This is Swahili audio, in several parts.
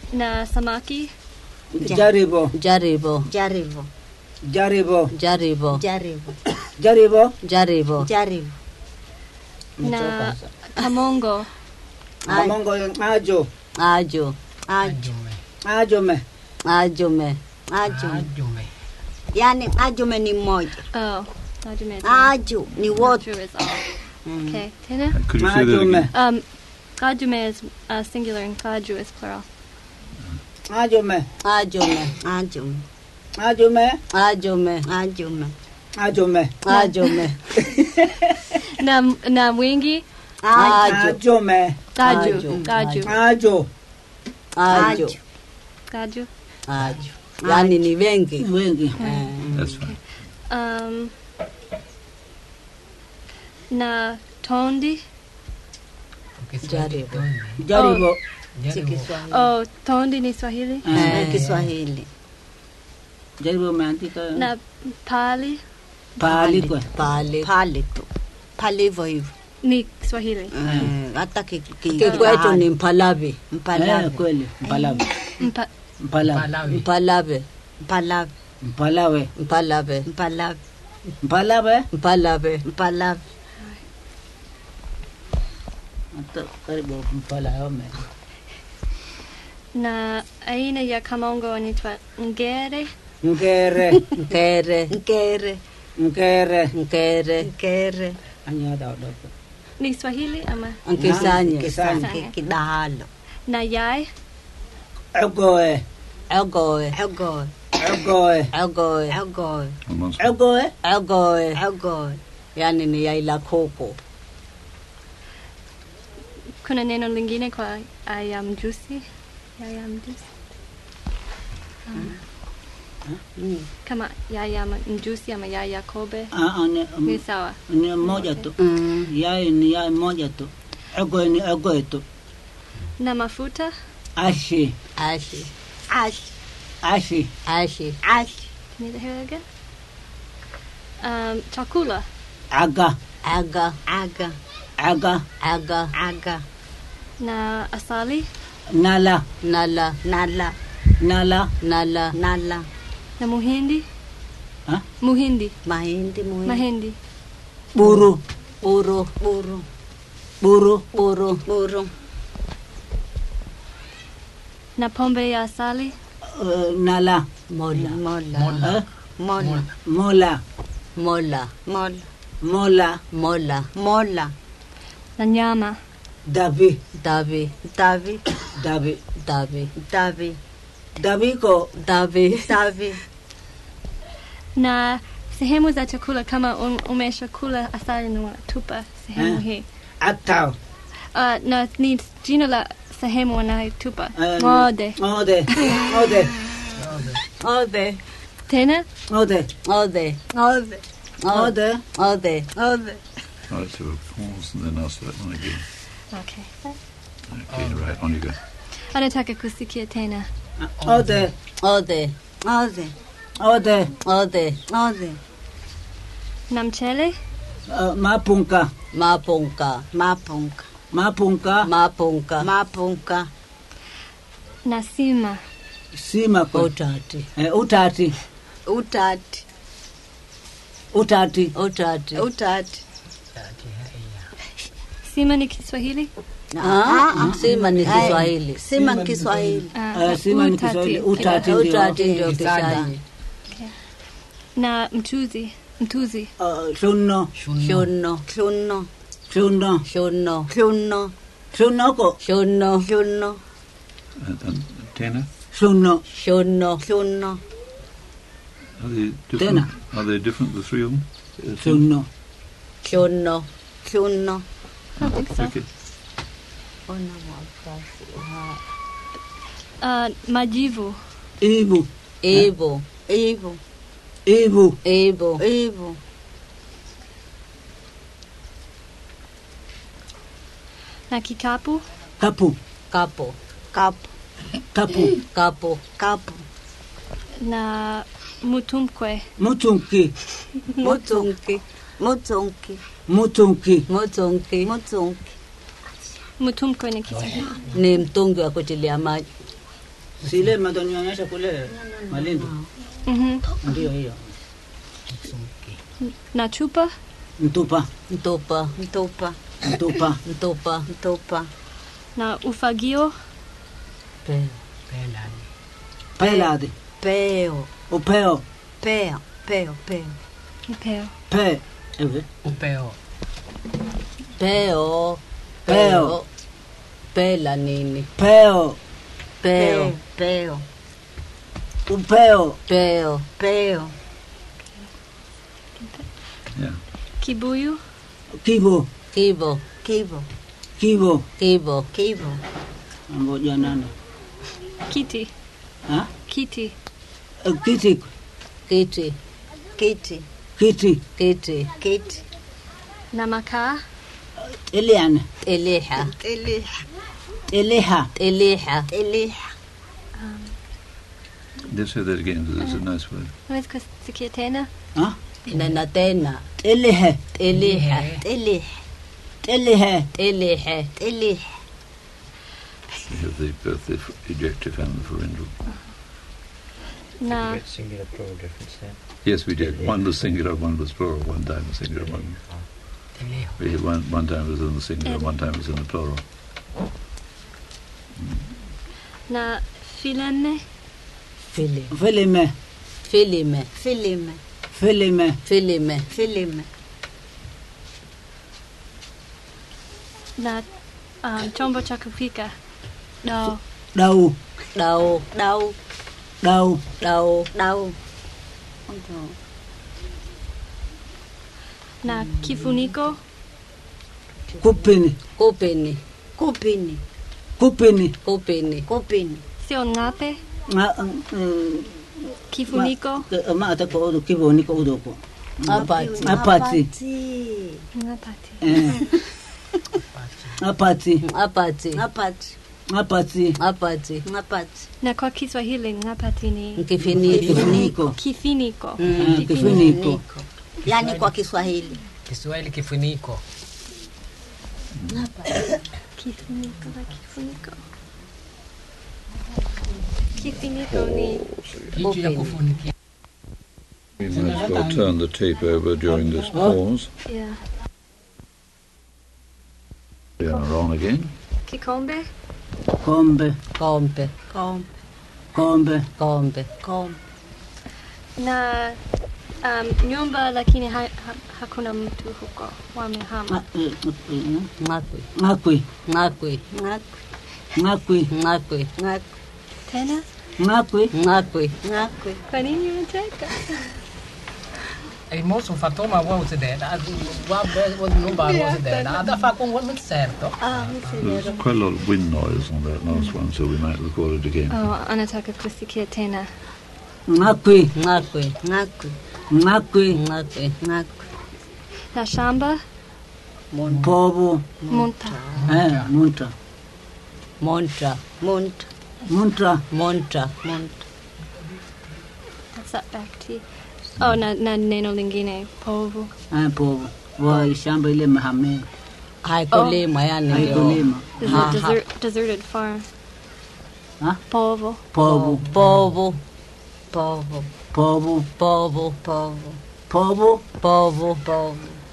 na samaki Jaribu. jaribu Jaribu. Jaribu. jaribu Jaribu. Jaribu. jaribu Jaribu. na kamongo Amongo ajo. ajo Ajume. Ajume. ajume Ajume. Ajume. Yani ajume ni mmoja. oh ajume Aju ni wote. Aju is all okay tena Could you say that Ajume. again? um kajume is uh, singular and kaju is plural Ajume. ajume Ajume. Ajume. ajume Ajume. Ajume. ajume na na wingi ajo Ajume. kaju Aju. kaju Ajo. ajo kaju ajo yani ni wengi Wengi. That's fine. um na tondi Jaribu. Jaribu. Si Kiswahili. oh tondi ni swahili Eh, Kiswahili. Jaribu umeandika na pali pahali kwa. pale Pale tu. Pale hivyo hivyo. ni swahili Eh, Hata ki- ki- kikwetu ni mpalavi Eh, Mpalawe. kweli. Mpalawe. Mpa, Mpalawe. Malawi. mpalave Mpalawe. Mpalawe. mpalave Mpalawe. Mpalawe. mpalave Mpalawe. Hata karibu mpalawe. na aina ya kamongo anaitwa ngere Ngere. nkere Nkere. Ngere. nkere Nkere. Anyada odoko. ni swahili ama nkisanye Kisanya. Ki- Kidahalo. na yai Egoe. egoe Egoe. Egoe. egoe Egoe. Almost. Egoe. egoe Egoe. yani ni yai la kuku kuna neno lingine kwa aya mjusi yaya mjusi Mm. kama yaya ma- mjusi ama yaya kobe Ah, ah, ni- ni sawa ni moja tu. mm. Yai ni yai moja tu. Egoe ni egoe tu. na mafuta Ashi. ashi Ash. Ashi. ashi Ash. can you hear it again um, chakula Aga. aga Aga. Aga. aga Aga. na asali Nala. nala Nala. Nala. nala Nala. na muhindi Ha? muhindi Mahindi muhimu. mahindi Buru. buru Buru. Buru. buru Buru. na pombe ya asali Uh, nala. mola Mola. Eh? Mola. Mola. mola Mola. Mola. mola Mola. na nyama Davi. davi Davi. Davi. davi Davi. Davi ko davi Davi. na sehemu za chakula kama um, umeshakula asali na tupa sehemu Eh. hii atao. uh, na ni jina la sehemu wanayotupa Eh, ng'ode Ode. Ode. ode tena Ode. ode Ode. Ode. ode Ode. Right, so pause and then ask that one again. okay. Okay, right, on you go. anataka kusikia tena Ode. ode Ode. Ode. ode Ode. na mchele Uh, mapunka. mapunka Mapunka. Mapunka. mapunka Mapunka. na sima Sima ko. utati Eh, utati. Utati. Utati. utati Utati. sima ni kiswahili Ah, sima ni kiswahili Sima Kiswahili. uh, Eh, sima ni utati. Kiswahili. Utati ndio. utati ndio Kisanya. kisanye na mchuzi mtuzi Uh, Shuno. shuno Kluno. Shuno. shuno Kluno. Shuno ko. shuno Kluno. And, and Tana, Shuno. shuno Kluno. are they different? Tana. Are they different, the three of them? Shuno. shuno Kluno. I think so. Okay. Ona wakasi. uh, majivu Ibu. ibu Ivo. Ibu. ibu Ivo. na kikapu Kapu. kapo Kapu. Kapu. kapo Kapu. na mutumkwe Mutunki. Mutunki. Mutunki. Mutunki. mutunki Mutunki. mutumkwe ni kiswahili ni mtungi wa kutilia maji Sile madonionyesha kule Malindi. Mhm. Ndio hiyo. Na chupa? Mtupa, Mtupa. Mtupa. mtupa. Mtupa. Mtupa. Na ufagio? Pe. Pelade. Peo. Upeo. Peo. Peo. Peo. Upeo. Pe. Hivi. Upeo. Peo. Peo. Pela nini? Peo. Peo. Peo. Upeo. Peo. Peo. Yeah. Kibuyu? Kibo. Kibo. Kibo. Kibo. Kibo. Kibo. Ngoja nani? Kiti? Ha? Kiti? Eh, Kiti. Kiti. Kiti. Kiti. Kiti. Kiti. Na makaa? Eliana. Eliha. Eliha. Eliha. Eliha. Eliha. Let's say that again because it's a nice word. Unaweza kusikia tena? Ha? Nena tena. Eliha. Eliha. Eliha. Eliha. Eliha. Eliha. You have the, both the ejective and the pharyngeal. Na Singular plural difference there. Yes, we did. One was singular, one was plural. One time was singular, one. Telejo. We had one, one time was in the singular, one time was in the plural. na filene? Fili. Filime. Filime. Filime. Filime. Filime. Filime. Na um, chombo cha kupika? Dao. Dau. Đau. Đau. Dau. Đau. Đau. Na kifuniko? Kupini. Kupini. Kupini. Kupini. Kupini. Kupini. Sio ngape? Nga, eh, Kifuniko? ma- ma ata ko odo kibo ni ko odo ko. Apati. Apati. Ngapati. Eh. Apati. Apati. Ngapati. Apati. Apati. Ngapati. Na kwa Kiswahili ngapati ni Kifiniko. Kifuniko. kifiniko. Eh, Kifuniko. Yaani kwa Kiswahili. Kiswahili kifuniko. Kifuniko na kifuniko. Kifiniko ni Kitu ya kufunikia. We might as well turn the tape over during this pause. yeah. We are on again. Kikombe? Kombe. Kombe. Kom. Kombe. Kombe. Kom. Na um, nyumba lakini ha, ha, hakuna mtu huko wamehama. Nga- eh, eh, Ngakwi. Ngakwi. Ngakwi. Ngak. Ngakwi. Ngakwi. Ngak. Tena? Ngakwi. Ngakwi. Ngakwi. Kwa nini unacheka? E il mostro fatto ma vuoi usedere? Non va a usedere. Da fa con quel certo. Ah, mi si There's vero. quite a lot of wind noise on that last one, so we might record it again. Oh, anataka kusikia tena. Ngakwi. Ngakwi. Ngakwi. Ngakwi. Ngakwi. Ngakwi. Na shamba? Povo. Munta. Eh, munta. Montra. Munt. Munta. Montra. Munt. What's that back to? Oh, na, na neno lingine povu. Eh, povo. Wa shamba ile mahame. Haikulimwa yani ndio. Haikulima. This is Ha, a ha. desert, deserted farm. Huh? Povo. Povo. Povo. Povo. Povo. Povo. Povo. Povo. Povo. Povo.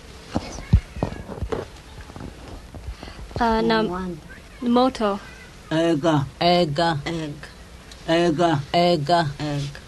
Uh, na Mwanda. moto. Ega. Ega. Egg. Ega. Ega. Egg.